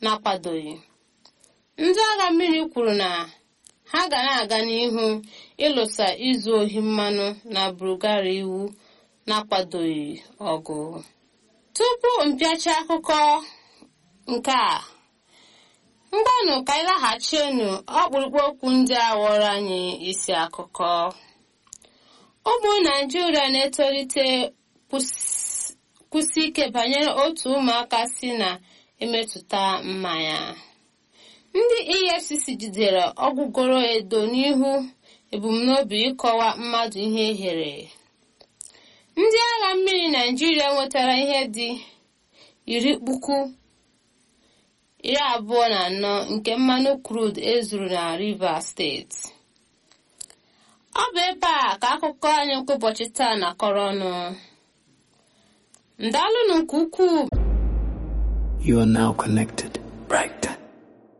na-akwadoghị ndị agha mmiri kwuru na ha ga na-aga n'ihu ịlụsa izu ohi mmanụ na bulgaria iwu na-akwadoghị ọgụ tupu mpịachi akụkọ nke a mgbanụ ka anyị laghachienu ọkpụrụkpụ okwu ndị a ghọrọ anyị isi akụkọ ụmụ naijiria na-etolite kwụsị ike banyere otu ụmụaka si na-emetụta mmanya ndị efcc jidere ọgwụgoro edo n'ihu ebumnobi ịkọwa mmadụ ihe ehere ndị agha mmiri naijiria nwetara ihe dị iri puku iri abụọ na anọ nke mmanụ krud ezuru na rivers steeti ọ bụ ebe a ka akụkọ anyị nke ụbọchị taa na-akọrọ ọnụ ndalụnụ nke ukwuu You are now connected.